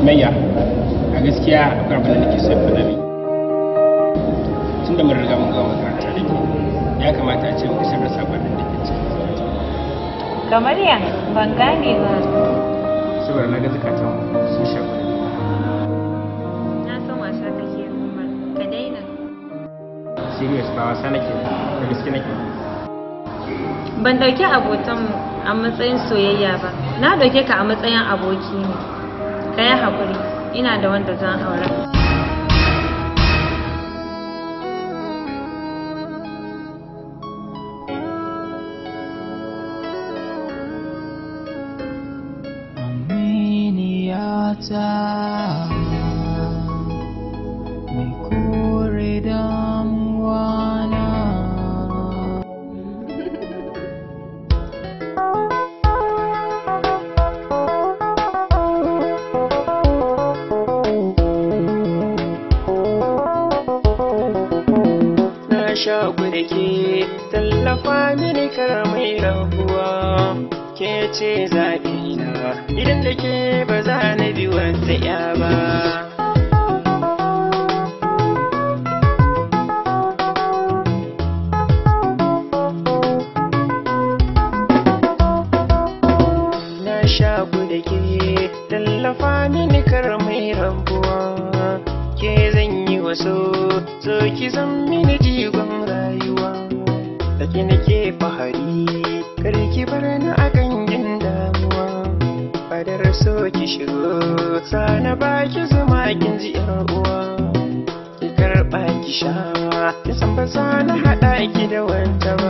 sumayya a gaskiya akwai abin da nake son faɗa miki tunda mun riga mun gama makaranta da ke ya kamata a ce muka sanar sabanin da ke cikin kamar ya ban gane ba saboda na ga zakatan sun shafa na san wasa kake umar ka daina serious ba wasa nake da gaske nake ban dauki abotanmu a matsayin soyayya ba na dauke ka a matsayin aboki ne ka yi haƙuri ina da wanda zan aura Aminiyata mai kore damuwana na shaku da ke tallafa mini kar mai rabuwa ke ce zaɓina idan da ke ba za na bi wata ya ba na shaku da ke tallafa mini kar mai rabuwa ke zan yi waso so ki zan mini jigon rayuwa da ke nake fahari kar ki bar ni a gangin damuwa fadar so ki shigo sana baki zuma kin ji yar uwa ki karɓa ki sha ki san ba za na haɗa ki da wata ba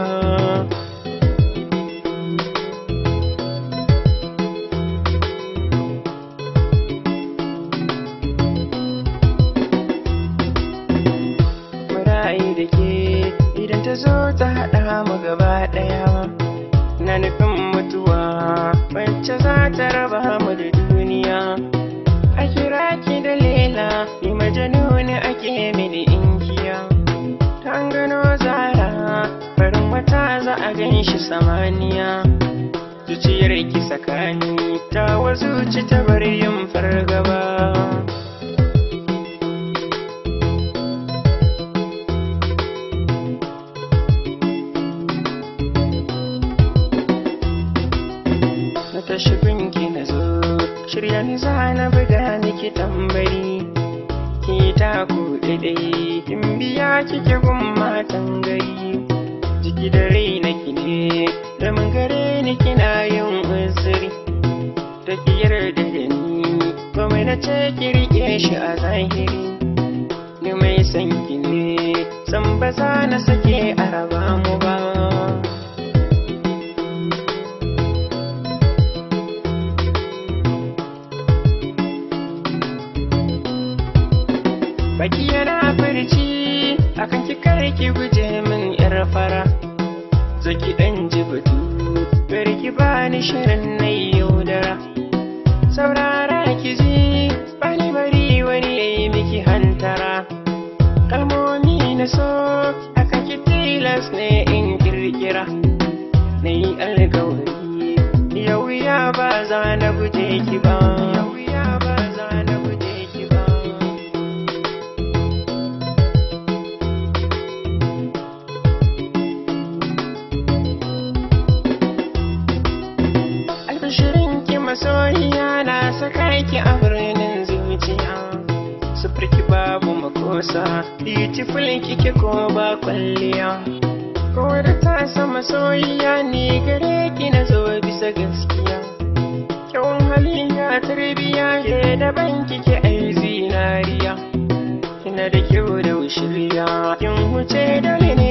murayi da ke idan ta zo ta haɗa mu gaba ɗaya na nufin mutuwa wacce za ta raba mu da duniya a kira ki da lela ni majanuni ake mini inkiya ta gano zara farin wata za a gan shi samaniya zuciyar ki sakani ta wazuci ta bar yin fargaba na tashi gunki na zo shirya ni za na buga miki tambari ki ta ku daidai kin biya kike gun matan gari jiki da rai na ki ne da mun gare ni kina yin uzuri ta ki yarda da ni komai na ce ki rike shi a zahiri ni mai san ki ne san ba za na sake a raba mu ba baki yana furci akan ki kare ki guje min yar fara zaki dan ji batu bari ki bani shirin na yaudara saurara ki ji bani bari wani yayi miki hantara kalmomi na so akan ki tilas ne in kirkira na yi alkawari yau ya ba za na guje ki ba yau ya ba za na guje ki ba albishirin ki masoyiya na saka ki a birnin zuciya sufurki babu makosa beautiful kike ko ba kwalliya ko da ta sama soyayya ne gare ki na zo bisa gaskiya kyawun haliya tarbiya ke daban kike ai zinariya kina da kyau da wushiriya kin huce dole ne